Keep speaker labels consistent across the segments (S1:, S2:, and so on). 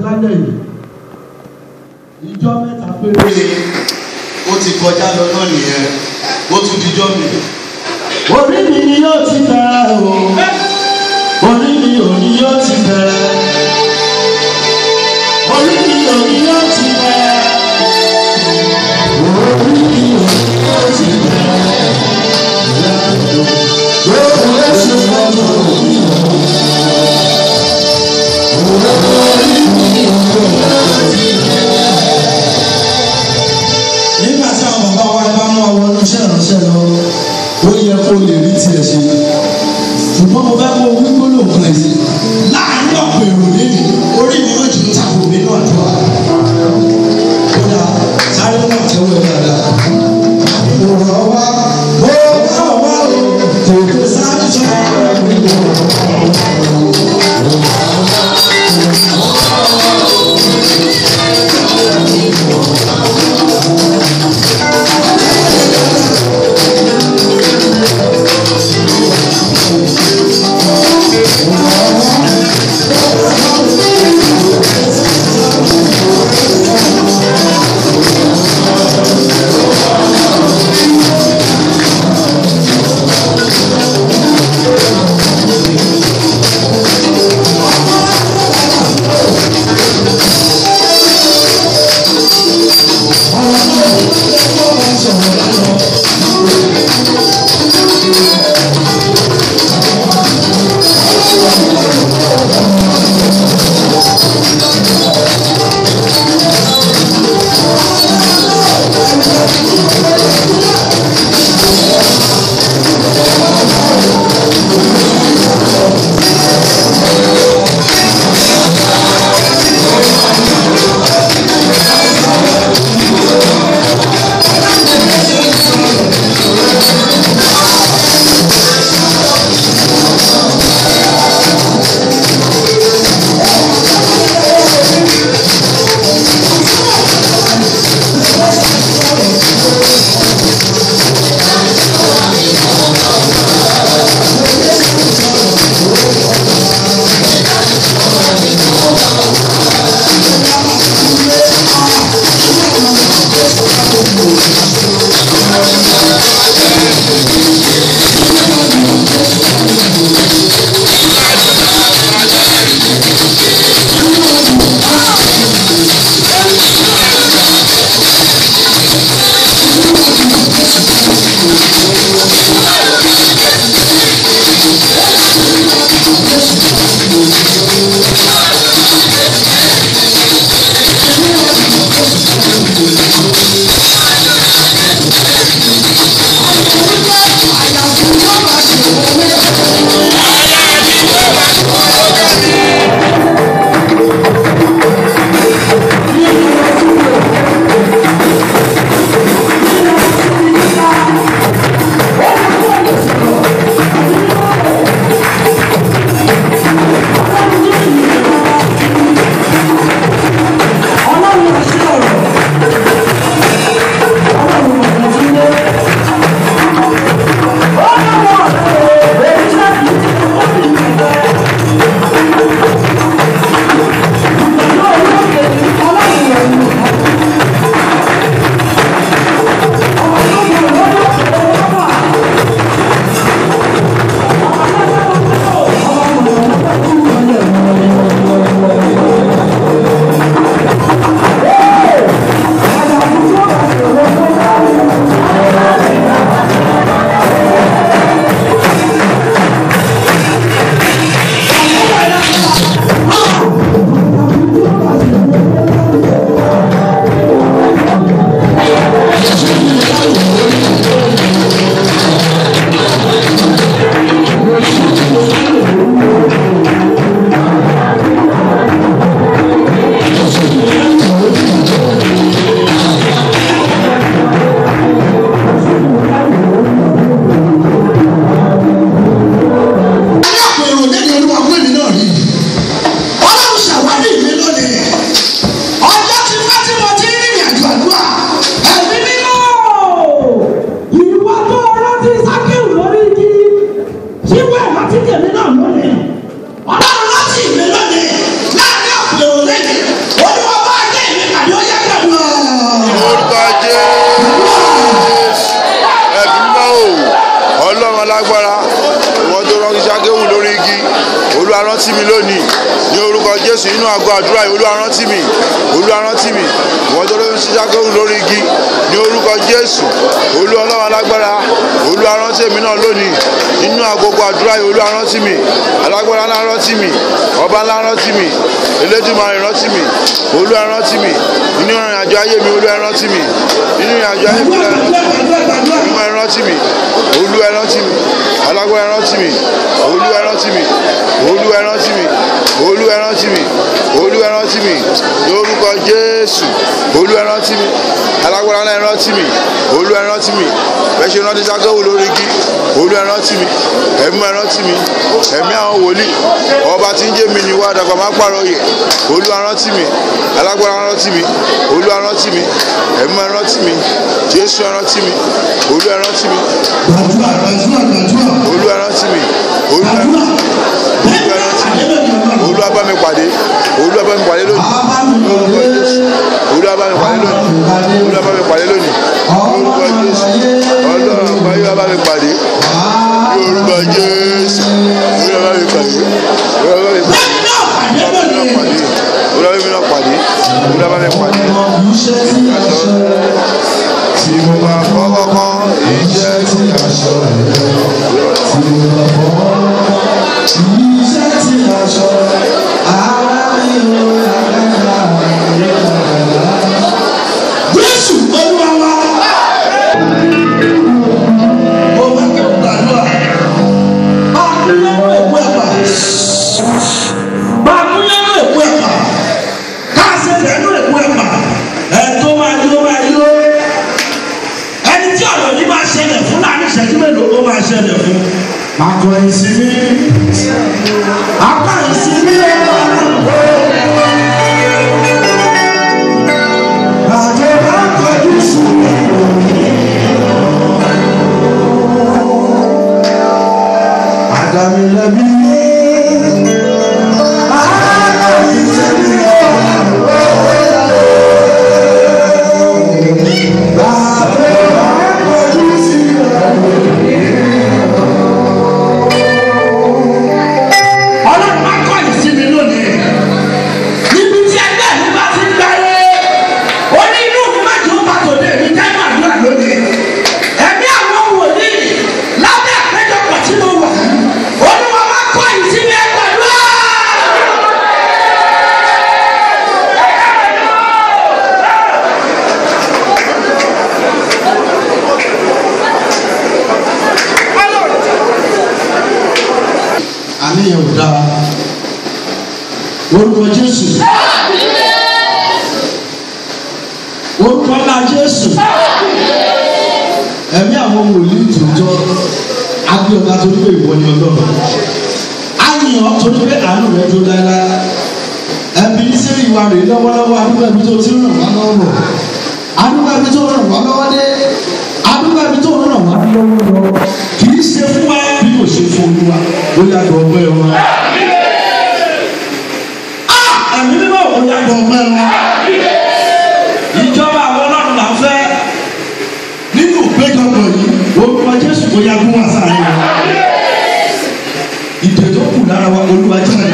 S1: lálẹ́ yìí ìjọ mẹ́ta péré
S2: ó ti kọjá lọ náà nìyẹn ó tún dijọ́ mi.
S1: orí mi ni yóò ti bẹ̀rẹ̀ o orí mi ò ní yóò ti bẹ̀rẹ̀ orí mi ò ní yóò ti bẹ̀rẹ̀ orí mi ò ní yóò ti bẹ̀rẹ̀ lórí ẹsẹ̀ lọ́dọ̀ orí mi ò
S3: nígbà tí àwọn bàbá wa bá mú àwọn oníṣẹ́ ìránṣẹ́ lọ ó yẹ kó lè rí tiẹ̀ ṣe ṣùgbọ́n mo fẹ́ kó wí gbólóhùn kan yìí láàrin ọ̀pọ̀ èrò
S4: mi lónìí ní orúkọ jésù nínú àgọ́ àdúrà yìí olúwa rántí mi olúwa rántí mi ìwọ́n tó lóyún sí sákòrò lórí igi ní orúkọ jésù olúwa ọlọ́run alágbára olúwa rántí èmi náà lónìí nínú àgọ́gọ́ àdúrà yìí olúwa rántí mi alágbára ńlá rántí mi ọba ńlá rántí mi elédùmarè rántí mi olúwa rántí mi nínú ìrìn àjò ayé mi olúwa rántí mi nínú ìrìn àjò ayé mi olúwa olúwa rántí mi olúwa rántí mi alágbára rántí mi olúwa rántí mi olúwa rántí mi olúwa rántí mi olúwa rántí mi lórúkọ jésù olúwa rántí mi alágbára ńlá rántí mi olúwa rántí mi bẹ́ẹ̀ ṣe rántí sákẹ́wò lórí igi olúwa rántí mi ẹ̀mí ẹ̀ rántí mi ẹ̀mí àwọn wòlíì ọba tí ń jẹ́ mi ni wá dàgbà má pààrọ̀ yẹ olúwa rántí mi alágbára rántí mi olúwa rántí mi ẹ̀mí ẹ̀ rántí mi jésù ẹ̀ rántí mi olúwa rántí mi
S3: gbàdúrà gbàdúrà gbàdúrà
S4: olúwa rántí mi olúwa
S3: gbàdúrà
S4: olúwa rántí mi olúwa bá mi pàdé olúwa bá mi pàdé lónìí lórúkọ jésù olúwa bá mi pàdé lónìí olúwa bá mi pàdé lónìí lórúkọ jésù ọlọ́run àgbáyé wa bá mi pàdé lórúkọ jésù olúwa bá mi pàdé olúwa bá mi pàdé olúwa bá mi náà pàdé olúwa bá mi pàdé tí mo máa fọwọ́ kan iṣẹ́ tí aṣọ rẹ̀
S3: Jésù olúwa wa. Mo bá kẹ́ gbàdúrà. Báàmúyẹ́wò èkó ẹ̀pà. Báàmúyẹ́wò èkó ẹ̀pà. Káàsì ẹ̀dẹ̀ẹ́nu èkó ẹ̀pà. Ẹ̀tọ́ máa yó máa yó. Ẹni tí ọ̀rọ̀ yìí máa ṣẹlẹ̀ fún láàrin ìṣẹ́jú mélòó ó máa ṣẹlẹ̀ fún. Àkọ́ ìsinmi. Àkọ́ ìsinmi Àjọ bá kọjú sí mi. Àdàmì lẹ́bí. Àdàmì lẹ́bí. Bàbá bá kọjú sí mi. Ọlọ́run máa kọ́ ìsinmi lónìí. Níbi tí ẹgbẹ́ mi bá ti gbáyé ó ní inú mi má jẹ́ ó bá tòde mi jẹ́ màdúrà lónìí. ẹ̀mí àwọn wòlíì lábẹ́ àpéjọpọ̀ tí mo wà ó ní wọn máa kọ́ ìsinmi ẹgbẹ̀rún. àníyàn ò dáa orúkọ jésù orúkọ ńlá jésù ẹ̀mí àwọn wòlíì tòótọ́ agbẹ́ọ̀gá torí pé ìwọ ni ọlọ́run àyàn torí pé àánú rẹ tó dáadáa ẹbí sẹ́yìn ìwà rẹ̀ lọ́wọ́lọ́wọ́ adúgbò ẹbí tó ti ràn wá lọ́wọ́ adúgbò ẹbí tó ràn wá lọ́wọ́ dé adúgbò ẹbí tó ràn wá lọ́wọ́ lọ kì í ṣe fún wa bí kò ṣe fún olúwa ó yàtọ̀ ọgbẹ́ wọn. Ah! ẹ̀mí mímọ́ ò yàtọ̀ ọgbẹ́ wọn ìjọba àwọn ọlọ́run là ń fẹ́ nínú ìpéjọpọ̀ yìí orúkọ jésù kò yá gún wá sáré wa ìdè tó kù lára wa olúwa jáde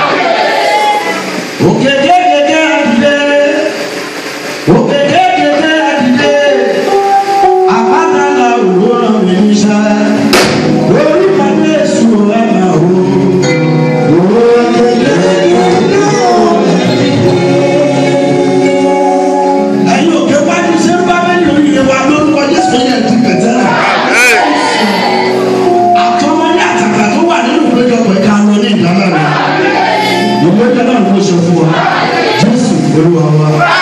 S3: òkè kékeré àdìdé òkè kékeré àdìdé àbátálà òwúrọ̀ mi ń sá orúkọ jésù ẹ̀ máa wò òkè kékeré ẹ̀yin òkè wájú ṣé ń bá bẹ́ẹ̀ lórí ìyẹn wa lórúkọ jésù yẹn ti bẹ̀tẹ̀ rẹ̀. àtọmọdé àtàkà tó wà nínú ìpéjọpọ̀ ẹ̀ka lọ ní ìdáná rẹ̀. ìwé ìdáná ló ṣe fún wa jésù olúwa wa.